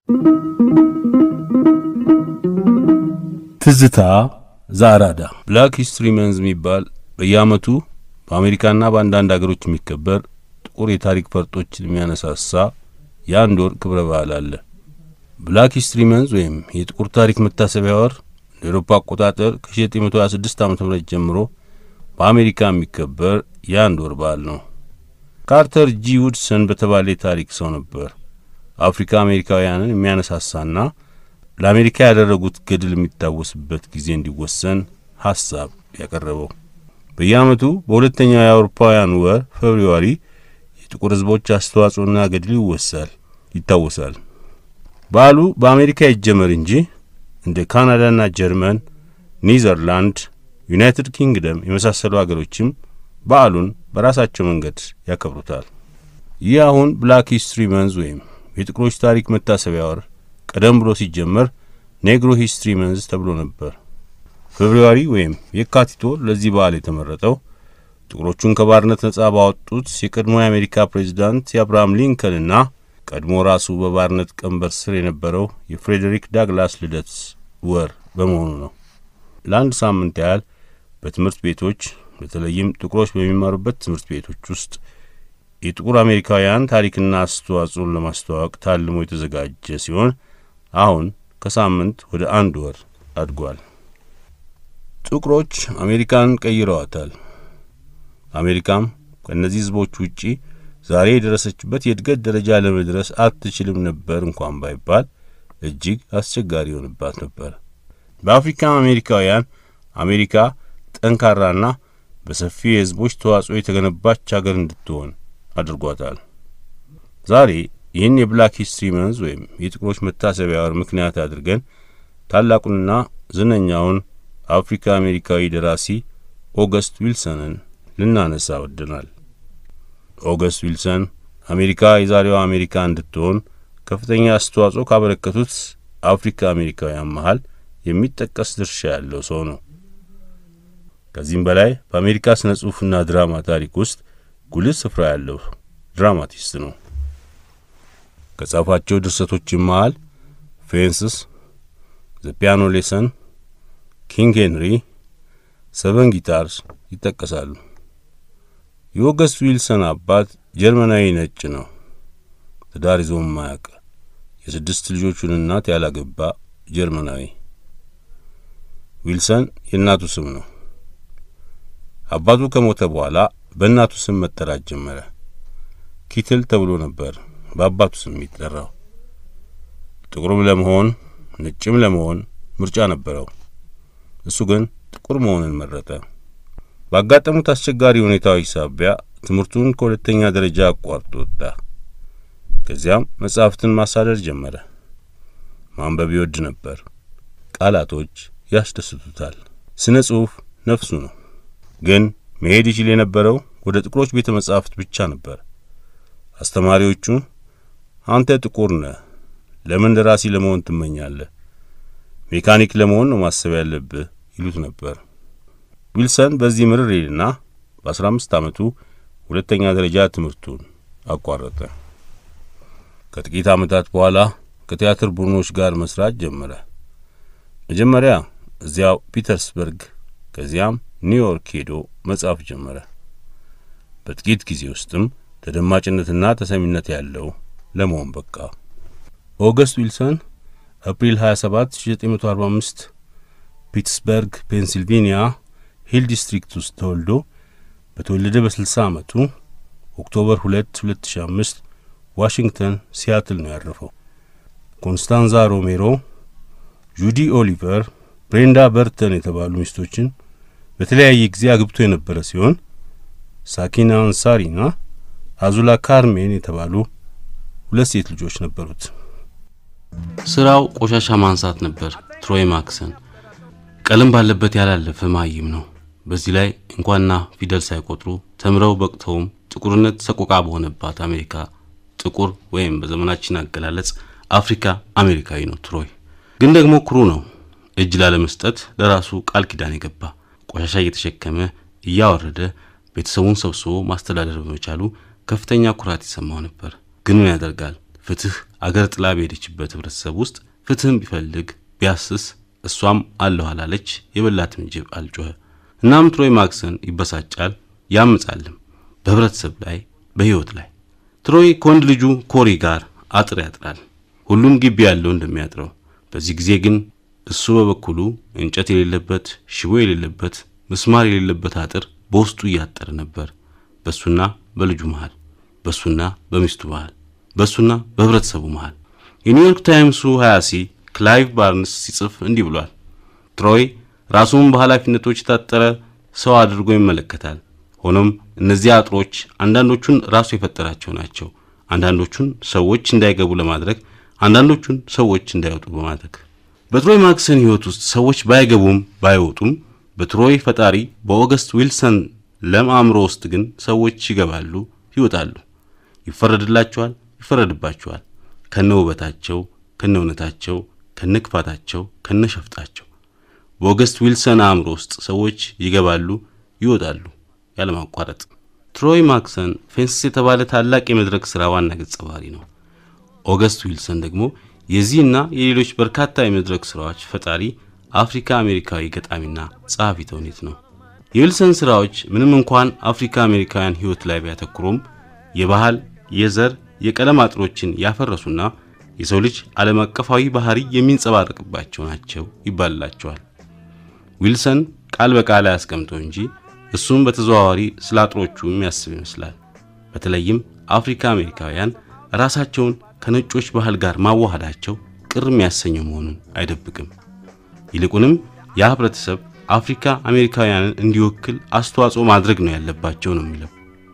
ትዝታ ዘአራዳ ብላክ ሂስትሪ መንዝ የሚባል በየዓመቱ በአሜሪካና በአንዳንድ አገሮች የሚከበር ጥቁር የታሪክ ፈርጦችን የሚያነሳሳ የአንድ ወር ክብረ በዓል አለ። ብላክ ሂስትሪ መንዝ ወይም የጥቁር ታሪክ መታሰቢያ ወር እንደ ኤሮፓ አቆጣጠር ከ1926 ዓ ም ጀምሮ በአሜሪካ የሚከበር የአንድ ወር በዓል ነው። ካርተር ጂ ውድሰን በተባለ የታሪክ ሰው ነበር አፍሪካ አሜሪካውያንን የሚያነሳሳና ለአሜሪካ ያደረጉት ገድል የሚታወስበት ጊዜ እንዲወሰን ሐሳብ ያቀረበው። በየዓመቱ በሁለተኛው የአውሮፓውያን ወር ፌብርዋሪ የጥቁር ሕዝቦች አስተዋጽኦና ገድል ይወሳል ይታወሳል። በዓሉ በአሜሪካ ይጀመር እንጂ እንደ ካናዳና ጀርመን፣ ኒዘርላንድ፣ ዩናይትድ ኪንግደም የመሳሰሉ አገሮችም በዓሉን በራሳቸው መንገድ ያከብሩታል። ይህ አሁን ብላክ ሂስትሪ መንዝ ወይም የጥቁሮች ታሪክ መታሰቢያ ወር ቀደም ብሎ ሲጀመር ኔግሮ ሂስትሪ መንዝ ተብሎ ነበር። ፌብርዋሪ ወይም የካቲት ወር ለዚህ በዓል የተመረጠው ጥቁሮቹን ከባርነት ነጻ ባወጡት የቀድሞ የአሜሪካ ፕሬዚዳንት የአብርሃም ሊንከንና ቀድሞ ራሱ በባርነት ቀንበር ስር የነበረው የፍሬዴሪክ ዳግላስ ልደት ወር በመሆኑ ነው። ለአንድ ሳምንት ያህል በትምህርት ቤቶች በተለይም ጥቁሮች በሚማሩበት ትምህርት ቤቶች ውስጥ የጥቁር አሜሪካውያን ታሪክና አስተዋጽኦን ለማስተዋወቅ ታልሞ የተዘጋጀ ሲሆን አሁን ከሳምንት ወደ አንድ ወር አድጓል። ጥቁሮች አሜሪካን ቀይረዋታል። አሜሪካም ከእነዚህ ሕዝቦች ውጪ ዛሬ የደረሰችበት የእድገት ደረጃ ለመድረስ አትችልም ነበር እንኳን ባይባል እጅግ አስቸጋሪ ይሆንባት ነበር። በአፍሪካ አሜሪካውያን አሜሪካ ጠንካራና በሰፊ የሕዝቦች ተዋጽኦ የተገነባች አገር እንድትሆን አድርጓታል። ዛሬ ይህን የብላክ ሂስትሪ መንዝ ወይም የጥቁሮች መታሰቢያ ወር ምክንያት አድርገን ታላቁንና ዝነኛውን አፍሪካ አሜሪካዊ ደራሲ ኦገስት ዊልሰንን ልናነሳ ወድናል። ኦገስት ዊልሰን አሜሪካ የዛሬዋ አሜሪካ እንድትሆን ከፍተኛ አስተዋጽኦ ካበረከቱት አፍሪካ አሜሪካውያን መሀል የሚጠቀስ ድርሻ ያለው ሰው ነው። ከዚህም በላይ በአሜሪካ ስነ ጽሑፍና ድራማ ታሪክ ውስጥ ጉልህ ስፍራ ያለው ድራማቲስት ነው። ከጻፋቸው ድርሰቶችም መሃል ፌንስስ፣ ዘ ፒያኖ ሌሰን፣ ኪንግ ሄንሪ፣ ሰቨን ጊታርስ ይጠቀሳሉ። የኦገስት ዊልሰን አባት ጀርመናዊ ነጭ ነው። ትዳር ይዞም ማያውቅ የስድስት ልጆቹን እናት ያላገባ ጀርመናዊ። ዊልሰን የእናቱ ስም ነው። አባቱ ከሞተ በኋላ በእናቱ ስም መጠራት ጀመረ። ኪትል ተብሎ ነበር በአባቱ ስም የሚጠራው። ጥቁርም ለመሆን ነጭም ለመሆን ምርጫ ነበረው። እሱ ግን ጥቁር መሆንን መረጠ። ባጋጠሙት አስቸጋሪ ሁኔታዎች ሳቢያ ትምህርቱን ከሁለተኛ ደረጃ አቋርጦ ወጣ። ከዚያም መጻሕፍትን ማሳደር ጀመረ። ማንበብ ይወድ ነበር። ቃላቶች ያስደስቱታል። ስነ ጽሑፍ ነፍሱ ነው። ግን መሄድ ይችል የነበረው ወደ ጥቁሮች ቤተ መጻሕፍት ብቻ ነበር። አስተማሪዎቹ አንተ ጥቁር ነህ፣ ለምን ደራሲ ለመሆን ትመኛለህ? ሜካኒክ ለመሆን ነው ማሰብ ያለብህ ይሉት ነበር። ዊልሰን በዚህ ምርር ይልና በአስራ አምስት ዓመቱ ሁለተኛ ደረጃ ትምህርቱን አቋረጠ። ከጥቂት ዓመታት በኋላ ከቲያትር ቡድኖች ጋር መስራት ጀመረ። መጀመሪያ እዚያው ፒተርስበርግ፣ ከዚያም ኒውዮርክ ሄዶ መጻፍ ጀመረ። በጥቂት ጊዜ ውስጥም ተደማጭነትና ተሰሚነት ያለው ለመሆን በቃ። ኦገስት ዊልሰን አፕሪል 27 1945 ፒትስበርግ ፔንሲልቬንያ ሂል ዲስትሪክት ውስጥ ተወልዶ በተወለደ በ60 ዓመቱ ኦክቶበር 2 2005 ዋሽንግተን ሲያትል ነው ያረፈው። ኮንስታንዛ ሮሜሮ፣ ጁዲ ኦሊቨር፣ ብሬንዳ በርተን የተባሉ ሚስቶችን በተለያየ ጊዜ አግብቶ የነበረ ሲሆን ሳኪና አንሳሪና አዙላ ካርሜን የተባሉ ሁለት ሴት ልጆች ነበሩት። ስራው ቆሻሻ ማንሳት ነበር። ትሮይ ማክሰን ቀለም ባለበት ያላለፈ ማይም ነው። በዚህ ላይ እንኳንና ፊደል ሳይቆጥሩ ተምረው በቅተውም ጥቁርነት ሰቆቃ በሆነባት አሜሪካ ጥቁር ወይም በዘመናችን አገላለጽ አፍሪካ አሜሪካዊ ነው። ትሮይ ግን ደግሞ ኩሩ ነው። እጅ ላለመስጠት ለራሱ ቃል ኪዳን የገባ ቆሻሻ እየተሸከመ እያወረደ ቤተሰቡን ሰብስቦ ማስተዳደር በመቻሉ ከፍተኛ ኩራት ይሰማው ነበር። ግን ምን ያደርጋል ፍትህ አገር ጥላ በሄደችበት ህብረተሰብ ውስጥ ፍትህም ቢፈልግ ቢያስስ እሷም አለሁ አላለች፣ የበላትም ጅብ አልጮኸ። እናም ትሮይ ማክሰን ይበሳጫል፣ ያምጻልም በህብረተሰብ ላይ በህይወት ላይ። ትሮይ ከወንድ ልጁ ኮሪ ጋር አጥር ያጥራል፣ ሁሉም ግቢ ያለው እንደሚያጥረው። በዚህ ጊዜ ግን እሱ በበኩሉ እንጨት የሌለበት ሽቦ የሌለበት ምስማር የሌለበት አጥር በውስጡ እያጠረ ነበር። በሱና በልጁ መሃል፣ በሱና በሚስቱ መሃል፣ በሱና በህብረተሰቡ መሃል። የኒውዮርክ ታይምሱ ሀያሲ ክላይቭ ባርንስ ሲጽፍ እንዲህ ብሏል። ትሮይ ራሱን በኃላፊነቶች የታጠረ ሰው አድርጎ ይመለከታል። ሆኖም እነዚህ አጥሮች አንዳንዶቹን ራሱ የፈጠራቸው ናቸው። አንዳንዶቹን ሰዎች እንዳይገቡ ለማድረግ፣ አንዳንዶቹን ሰዎች እንዳይወጡ በማድረግ በትሮይ ማክሰን ህይወት ውስጥ ሰዎች ባይገቡም ባይወጡም በትሮይ ፈጣሪ በኦገስት ዊልሰን ለም አእምሮ ውስጥ ግን ሰዎች ይገባሉ፣ ይወጣሉ፣ ይፈረድላቸዋል፣ ይፈረድባቸዋል። ከነ ውበታቸው፣ ከነ እውነታቸው፣ ከነ ክፋታቸው፣ ከነ ሸፍጣቸው በኦገስት ዊልሰን አእምሮ ውስጥ ሰዎች ይገባሉ፣ ይወጣሉ ያለማቋረጥ። ትሮይ ማክሰን ፌንስስ የተባለ ታላቅ የመድረክ ሥራ ዋና ገጸ ባህሪ ነው። ኦገስት ዊልሰን ደግሞ የዚህና የሌሎች በርካታ የመድረክ ሥራዎች ፈጣሪ አፍሪካ አሜሪካዊ ገጣሚና ጸሐፊ ተውኔት ነው። የዊልሰን ሥራዎች ምንም እንኳን አፍሪካ አሜሪካውያን ሕይወት ላይ ቢያተኩሩም የባህል፣ የዘር፣ የቀለም አጥሮችን ያፈረሱና የሰው ልጅ ዓለም አቀፋዊ ባህሪ የሚንጸባረቅባቸው ናቸው ይባልላቸዋል። ዊልሰን ቃል በቃል አያስቀምጠው እንጂ እሱም በተዘዋዋሪ ስለ አጥሮቹ የሚያስብ ይመስላል። በተለይም አፍሪካ አሜሪካውያን ራሳቸውን ከነጮች ባህል ጋር ማዋሃዳቸው ቅር የሚያሰኘው መሆኑን አይደብቅም። ይልቁንም ያ ህብረተሰብ አፍሪካ አሜሪካውያንን እንዲወክል አስተዋጽኦ ማድረግ ነው ያለባቸው ነው የሚለው።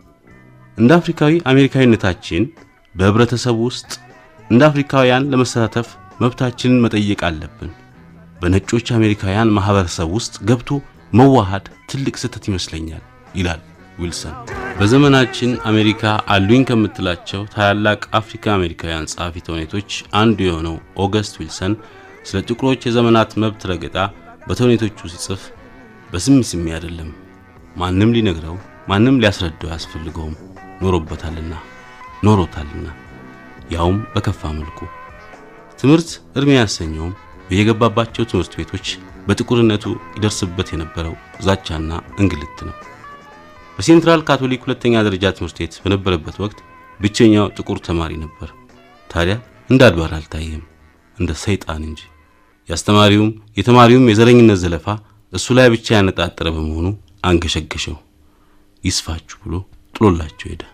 እንደ አፍሪካዊ አሜሪካዊነታችን በህብረተሰቡ ውስጥ እንደ አፍሪካውያን ለመሳተፍ መብታችንን መጠየቅ አለብን። በነጮች አሜሪካውያን ማህበረሰብ ውስጥ ገብቶ መዋሃድ ትልቅ ስህተት ይመስለኛል ይላል ዊልሰን። በዘመናችን አሜሪካ አሉኝ ከምትላቸው ታላላቅ አፍሪካ አሜሪካውያን ጸሐፊ ተውኔቶች አንዱ የሆነው ኦገስት ዊልሰን ስለ ጥቁሮች የዘመናት መብት ረገጣ በተውኔቶቹ ሲጽፍ በስሚ ስሚ አይደለም። ማንም ሊነግረው ማንም ሊያስረዳው አያስፈልገውም። ኖሮበታልና ኖሮታልና ያውም በከፋ መልኩ። ትምህርት እድሜ ያሰኘውም በየገባባቸው ትምህርት ቤቶች በጥቁርነቱ ይደርስበት የነበረው ዛቻና እንግልት ነው። በሴንትራል ካቶሊክ ሁለተኛ ደረጃ ትምህርት ቤት በነበረበት ወቅት ብቸኛው ጥቁር ተማሪ ነበር። ታዲያ እንደ አድባር አልታየም፣ እንደ ሰይጣን እንጂ። የአስተማሪውም የተማሪውም የዘረኝነት ዘለፋ እሱ ላይ ብቻ ያነጣጠረ በመሆኑ አንገሸገሸው። ይስፋችሁ ብሎ ጥሎላቸው ሄደ።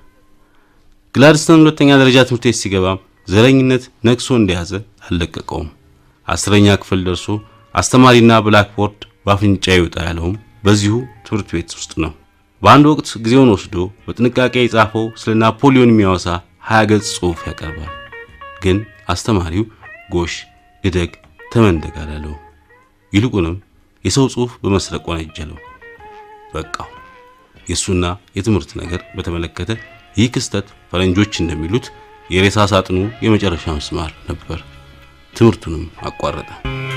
ግላድስተን ሁለተኛ ደረጃ ትምህርት ቤት ሲገባም ዘረኝነት ነግሶ እንደያዘ አልለቀቀውም። አስረኛ ክፍል ደርሶ አስተማሪና ብላክቦርድ በአፍንጫ ይውጣ ያለውም በዚሁ ትምህርት ቤት ውስጥ ነው። በአንድ ወቅት ጊዜውን ወስዶ በጥንቃቄ የጻፈው ስለ ናፖሊዮን የሚያወሳ ሀያ ገጽ ጽሑፍ ያቀርባል። ግን አስተማሪው ጎሽ እደግ ተመንደግ አላለው። ይልቁንም የሰው ጽሑፍ በመስረቅ ወነጀለው። በቃው። የእሱና የትምህርት ነገር በተመለከተ ይህ ክስተት ፈረንጆች እንደሚሉት የሬሳ ሳጥኑ የመጨረሻ ምስማር ነበር። ትምህርቱንም አቋረጠ።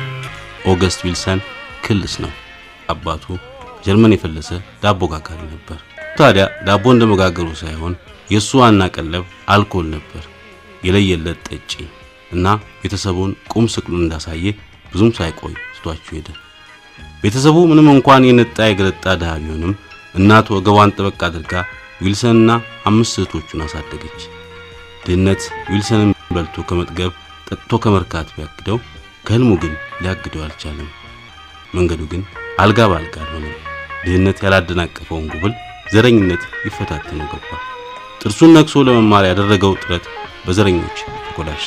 ኦገስት ዊልሰን ክልስ ነው። አባቱ ጀርመን የፈለሰ ዳቦ ጋጋሪ ነበር። ታዲያ ዳቦ እንደመጋገሩ ሳይሆን የእሱ ዋና ቀለብ አልኮል ነበር። የለየለት ጠጪ እና ቤተሰቡን ቁም ስቅሉን እንዳሳየ ብዙም ሳይቆይ ስቷቸው ሄደ። ቤተሰቡ ምንም እንኳን የነጣ የገለጣ ድሃ ቢሆንም እናቱ ወገቧን ጠበቅ አድርጋ ዊልሰንና አምስት እህቶቹን አሳደገች። ድህነት ዊልሰንን በልቶ ከመጥገብ ጠጥቶ ከመርካት ቢያግደው ከህልሙ ግን ሊያግደው አልቻለም። መንገዱ ግን አልጋ በአልጋ አልሆነም። ድህነት ያላደናቀፈውን ጉብል ዘረኝነት ይፈታተነው ገባ። ጥርሱን ነክሶ ለመማር ያደረገው ጥረት በዘረኞች ተኮላሸ።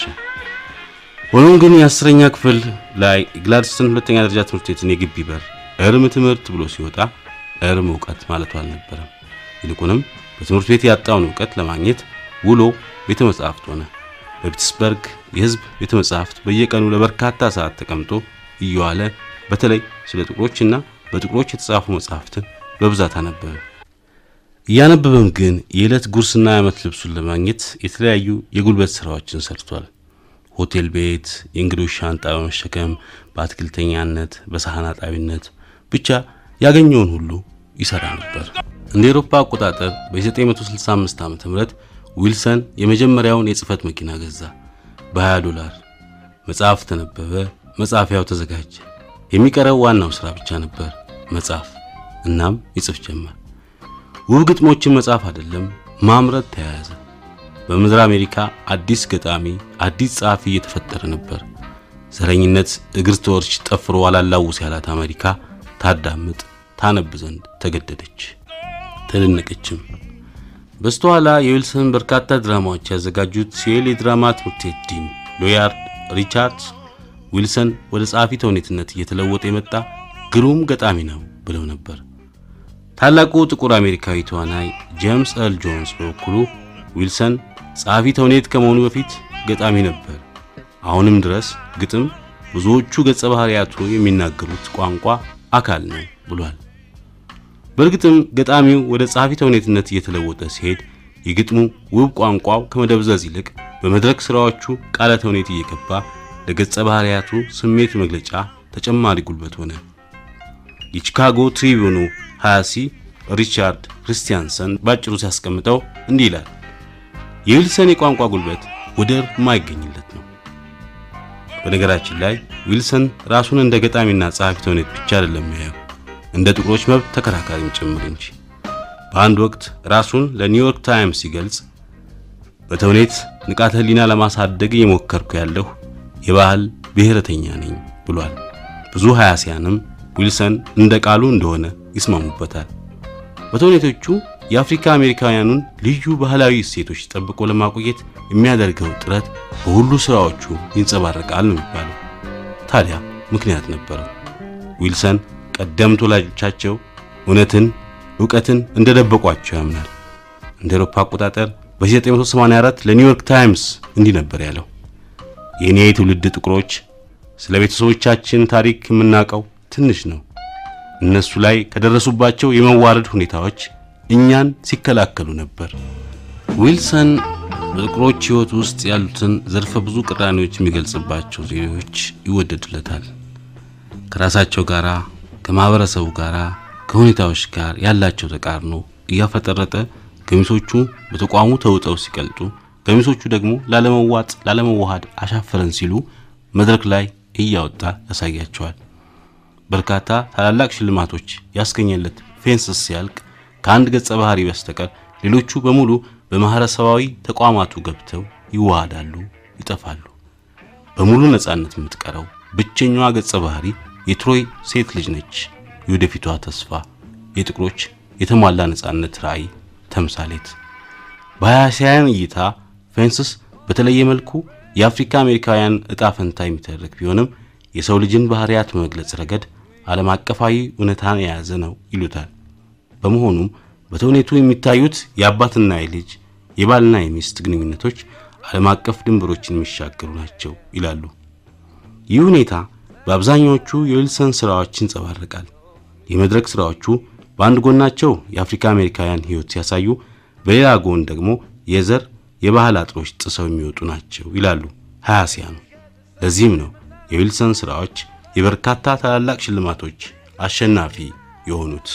ሆኖም ግን የአስረኛ ክፍል ላይ ግላድስተን ሁለተኛ ደረጃ ትምህርት ቤትን የግቢ በር እርም ትምህርት ብሎ ሲወጣ እርም እውቀት ማለቱ አልነበረም። ይልቁንም በትምህርት ቤት ያጣውን እውቀት ለማግኘት ውሎ ቤተ መጻሕፍት ሆነ። በፒትስበርግ የህዝብ ቤተ መጻሕፍት በየቀኑ ለበርካታ ሰዓት ተቀምጦ እየዋለ በተለይ ስለ ጥቁሮችና በጥቁሮች የተጻፉ መጻሕፍትን በብዛት አነበበ። እያነበበም ግን የዕለት ጉርስና የዓመት ልብሱን ለማግኘት የተለያዩ የጉልበት ሥራዎችን ሰርቷል። ሆቴል ቤት፣ የእንግዶች ሻንጣ በመሸከም በአትክልተኛነት፣ በሳህን አጣቢነት ብቻ ያገኘውን ሁሉ ይሰራ ነበር። እንደ ኤሮፓ አቆጣጠር በ1965 ዓ.ም ዊልሰን የመጀመሪያውን የጽህፈት መኪና ገዛ። በ20 ዶላር። መጽሐፍ ተነበበ፣ መጻፊያው ተዘጋጀ። የሚቀረው ዋናው ሥራ ብቻ ነበር፣ መጻፍ። እናም ይጽፍ ጀመር። ውብ ግጥሞችን መጻፍ አይደለም ማምረት ተያያዘ። በምድር አሜሪካ አዲስ ገጣሚ፣ አዲስ ጸሐፊ እየተፈጠረ ነበር። ዘረኝነት እግር ተወርች ጠፍሮ አላላውስ ያላት አሜሪካ ታዳምጥ ታነብ ዘንድ ተገደደች፣ ተደነቀችም። በስተኋላ የዊልሰን በርካታ ድራማዎች ያዘጋጁት ሲኤል የድራማ ትምህርት ቤት ዲን ሎያርድ ሪቻርድስ ዊልሰን ወደ ጸሐፊ ተውኔትነት እየተለወጠ የመጣ ግሩም ገጣሚ ነው ብለው ነበር። ታላቁ ጥቁር አሜሪካዊ ተዋናይ ጄምስ ኤል ጆንስ በበኩሉ ዊልሰን ጸሐፊ ተውኔት ከመሆኑ በፊት ገጣሚ ነበር። አሁንም ድረስ ግጥም ብዙዎቹ ገጸ ባህሪያቱ የሚናገሩት ቋንቋ አካል ነው ብሏል። በእርግጥም ገጣሚው ወደ ጸሐፊ ተውኔትነት እየተለወጠ ሲሄድ የግጥሙ ውብ ቋንቋው ከመደብዘዝ ይልቅ በመድረክ ሥራዎቹ ቃለ ተውኔት እየገባ ለገጸ ባህሪያቱ ስሜት መግለጫ ተጨማሪ ጉልበት ሆነ። የቺካጎ ትሪቢዩኑ ሐያሲ ሪቻርድ ክርስቲያንሰን ባጭሩ ሲያስቀምጠው እንዲህ ይላል። የዊልሰን የቋንቋ ጉልበት ወደር የማይገኝለት ነው። በነገራችን ላይ ዊልሰን ራሱን እንደ ገጣሚና ጸሐፊ ተውኔት ብቻ አይደለም የሚያየው እንደ ጥቁሮች መብት ተከራካሪም ጭምር እንጂ። በአንድ ወቅት ራሱን ለኒውዮርክ ታይምስ ሲገልጽ በተውኔት ንቃተ ሕሊና ለማሳደግ እየሞከርኩ ያለሁ የባህል ብሔረተኛ ነኝ ብሏል። ብዙ ሐያሲያንም ዊልሰን እንደ ቃሉ እንደሆነ ይስማሙበታል። በተውኔቶቹ የአፍሪካ አሜሪካውያኑን ልዩ ባህላዊ እሴቶች ጠብቆ ለማቆየት የሚያደርገው ጥረት በሁሉ ሥራዎቹ ይንጸባረቃል ነው የሚባለው። ታዲያ ምክንያት ነበረው። ዊልሰን ቀደምት ወላጆቻቸው እውነትን፣ ዕውቀትን እንደደበቋቸው ያምናል። እንደ አውሮፓ አቆጣጠር በ1984 ለኒውዮርክ ታይምስ እንዲህ ነበር ያለው። የእኔ የትውልድ ጥቁሮች ስለ ቤተሰቦቻችን ታሪክ የምናውቀው ትንሽ ነው። እነሱ ላይ ከደረሱባቸው የመዋረድ ሁኔታዎች እኛን ሲከላከሉ ነበር። ዊልሰን በጥቁሮች ሕይወት ውስጥ ያሉትን ዘርፈ ብዙ ቅራኔዎች የሚገልጽባቸው ዜዎች ይወደድለታል። ከራሳቸው ጋር፣ ከማህበረሰቡ ጋር፣ ከሁኔታዎች ጋር ያላቸው ተቃርኖ እያፈጠረጠ ገሚሶቹ በተቋሙ ተውጠው ሲቀልጡ፣ ገሚሶቹ ደግሞ ላለመዋጥ ላለመዋሃድ አሻፈረን ሲሉ መድረክ ላይ እያወጣ ያሳያቸዋል። በርካታ ታላላቅ ሽልማቶች ያስገኘለት ፌንስስ ሲያልቅ ከአንድ ገጸ ባህሪ በስተቀር ሌሎቹ በሙሉ በማህበረሰባዊ ተቋማቱ ገብተው ይዋሃዳሉ፣ ይጠፋሉ። በሙሉ ነጻነት የምትቀረው ብቸኛዋ ገጸ ባህሪ የትሮይ ሴት ልጅ ነች። የወደፊቷ ተስፋ፣ የጥቁሮች የተሟላ ነጻነት ራዕይ ተምሳሌት። በሐያሲያን እይታ ፌንስስ በተለየ መልኩ የአፍሪካ አሜሪካውያን ዕጣ ፈንታ የሚተርክ ቢሆንም የሰው ልጅን ባህሪያት በመግለጽ ረገድ ዓለም አቀፋዊ እውነታን የያዘ ነው ይሉታል። በመሆኑም በተውኔቱ የሚታዩት የአባትና የልጅ የባልና የሚስት ግንኙነቶች ዓለም አቀፍ ድንበሮችን የሚሻገሩ ናቸው ይላሉ። ይህ ሁኔታ በአብዛኛዎቹ የዊልሰን ሥራዎች ይንጸባረቃል። የመድረክ ሥራዎቹ በአንድ ጎናቸው የአፍሪካ አሜሪካውያን ሕይወት ሲያሳዩ፣ በሌላ ጎን ደግሞ የዘር የባህል አጥሮች ጥሰው የሚወጡ ናቸው ይላሉ ሐያሲያኑ። ለዚህም ነው የዊልሰን ሥራዎች የበርካታ ታላላቅ ሽልማቶች አሸናፊ የሆኑት።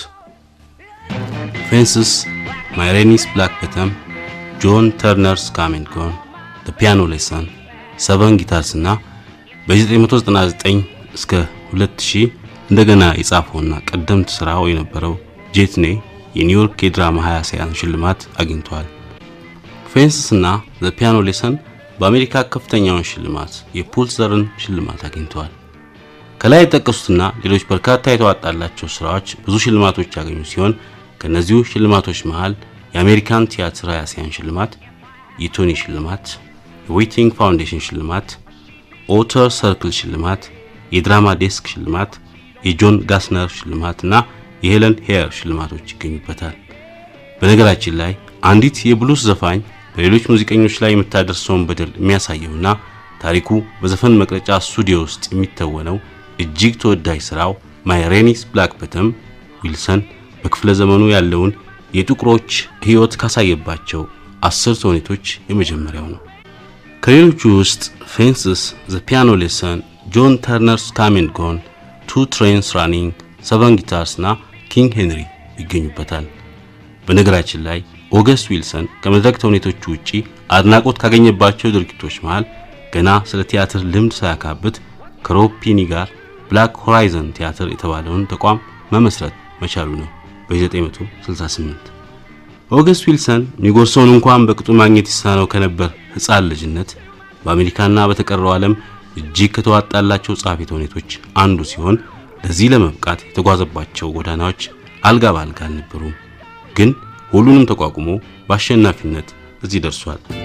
ፌንስስ፣ ማይ ሬኒስ ብላክ በተም፣ ጆን ተርነርስ ካም ኤንድ ጎን፣ ዘ ፒያኖ ሌሰን፣ ሰቨን ጊታርስ እና በ1999 እስከ 2000 እንደገና የጻፈውና ቀደምት ሥራው የነበረው ጄትኔ የኒውዮርክ የድራማ ሐያሲያን ሽልማት አግኝተዋል። ፌንስስ እና ዘ ፒያኖ ሌሰን በአሜሪካ ከፍተኛውን ሽልማት የፑልዘርን ሽልማት አግኝተዋል። ከላይ የጠቀሱትና ሌሎች በርካታ የተዋጣላቸው ሥራዎች ብዙ ሽልማቶች ያገኙ ሲሆን ከነዚሁ ሽልማቶች መሃል የአሜሪካን ቲያትር ሐያሲያን ሽልማት፣ የቶኒ ሽልማት፣ የዌቲንግ ፋውንዴሽን ሽልማት፣ ኦተር ሰርክል ሽልማት፣ የድራማ ዴስክ ሽልማት፣ የጆን ጋስነር ሽልማት እና የሄለን ሄር ሽልማቶች ይገኙበታል። በነገራችን ላይ አንዲት የብሉስ ዘፋኝ በሌሎች ሙዚቀኞች ላይ የምታደርሰውን በደል የሚያሳየውና ታሪኩ በዘፈን መቅረጫ ስቱዲዮ ውስጥ የሚተወነው እጅግ ተወዳጅ ሥራው ማይ ሬኒስ ብላክ በተም ዊልሰን በክፍለ ዘመኑ ያለውን የጥቁሮች ሕይወት ካሳየባቸው አስር ተውኔቶች የመጀመሪያው ነው። ከሌሎቹ ውስጥ ፌንስስ፣ ዘ ፒያኖ ሌሰን፣ ጆን ተርነርስ ካም ኤንድ ጎን፣ ቱ ትሬንስ ራኒንግ፣ ሰቨን ጊታርስ እና ኪንግ ሄንሪ ይገኙበታል። በነገራችን ላይ ኦገስት ዊልሰን ከመድረክ ተውኔቶቹ ውጪ አድናቆት ካገኘባቸው ድርጊቶች መሃል ገና ስለ ቲያትር ልምድ ሳያካብት ከሮብ ፒኒ ጋር ብላክ ሆራይዘን ቲያትር የተባለውን ተቋም መመስረት መቻሉ ነው በ1968። ኦገስት ዊልሰን የሚጎርሰውን እንኳን በቅጡ ማግኘት ይሳነው ከነበር ሕፃን ልጅነት በአሜሪካና በተቀረው ዓለም እጅግ ከተዋጣላቸው ጸሐፊ ተውኔቶች አንዱ ሲሆን ለዚህ ለመብቃት የተጓዘባቸው ጎዳናዎች አልጋ ባልጋ አልነበሩም። ግን ሁሉንም ተቋቁሞ በአሸናፊነት እዚህ ደርሷል።